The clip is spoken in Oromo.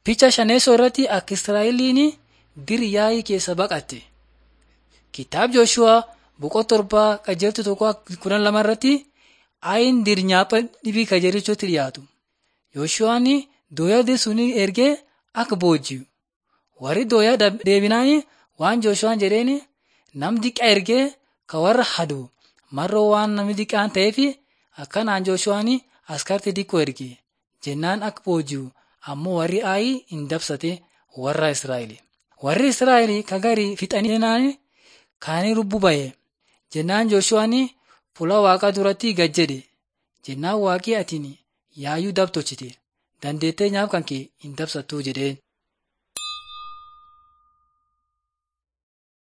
Fiicha shaneessoo irratti akka Israa'eliin dir yaa'ii keessa baqatte. Kitaaba Jooshu'aa boqonnaa torbaa qajeeltu tokko kudhan lama irratti ayin dir nyaapha dhibii kajeelichuutti dhiyaatu. Jooshu'aan dooyaa suni ergee akka booji'u. Warri dooyaa deebinaan waan Jooshu'aan jedheen nam diqaa ergee ka warra hadu marroo waan namni diqaan ta'eef akkanaan Jooshu'aan askartii diqqoo erge jennaan akka booji'u ammoo warri ayi hin dabsate warra Israa'el. Warri Israa'el ka garii fixanii jennaan kaanii lubbuu ba'e jennaan Jooshu'aan fuula waaqaa duratti gad jedhe jennaan waaqii atiin yaayuu dab tolchite dandeettee nyaaf kan kee hin dabsattuu jedheen.